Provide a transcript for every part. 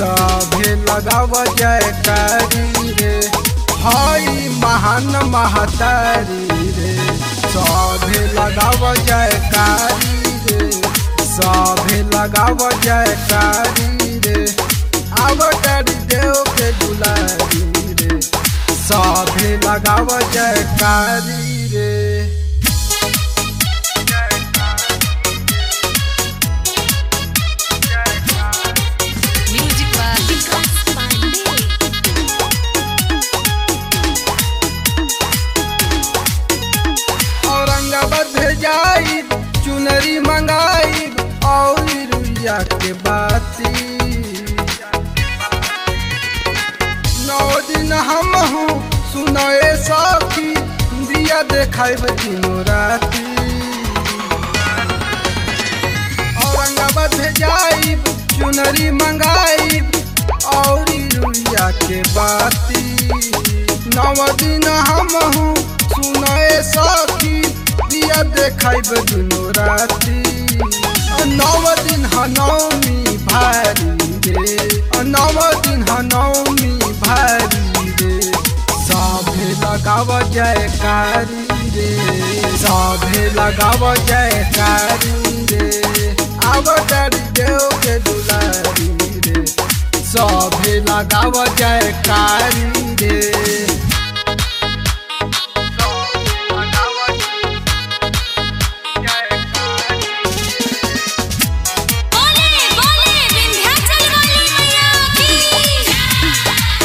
सभे लगाव जयकारी रे हई महान महतारी रे सभे लगाव जयकारी रे सभे लगाव जयकारी रे आवतारी देव के दुलारी रे सभे लगाव जयकारी रे Music by Vikas Pandey. Aurangabad भेजाई चुनरी मंगाई और रुइया के बाती नौ दिन हम हूँ सुनए सखी दिया देखाइब दिनों राती औरंगाबाद भेजाई चुनरी मंगाई और रुइया के बाती नौ दिन हम हूँ सुनए सखी दिया देखाइब दुनो राती नौ दिन ह नौमी भारी रे नौ दिन ह नौमी भारी रे सभे लगाव जयकारी रे सभे लगाव जयकारी रे आवतारी देव के दुलारी रे सभे लगाव जयकारी रे बोले बोले विंध्याचल वाली मैया की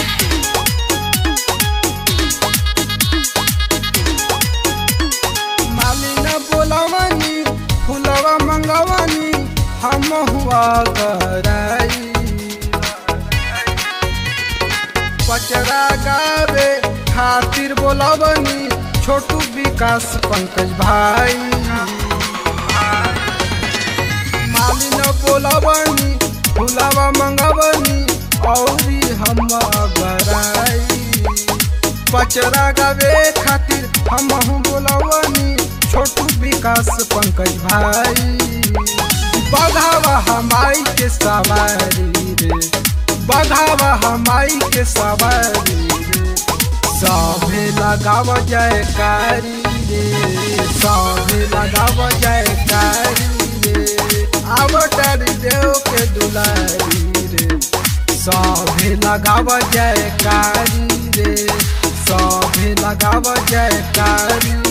मालिन बोलवनी फुलवा मंगवनी हम हुआ कराई पचरा गावे खातिर बोलवनी छोटू विकास पंकज भाई मालिन बोलवनी फुलवा मंगवनी औरी हम गराई पचरा गावे खातिर हम बोलवनी छोटू विकास पंकज भाई बघावा हमाई के सवारी रे बघावा हमाई के सवारी रे सभे लगाव जयकारी रे सभे लगाव जयकारी रे आवतारी देव के दुलारी रे सभे लगाव जयकारी रे सभे लगाव जयकारी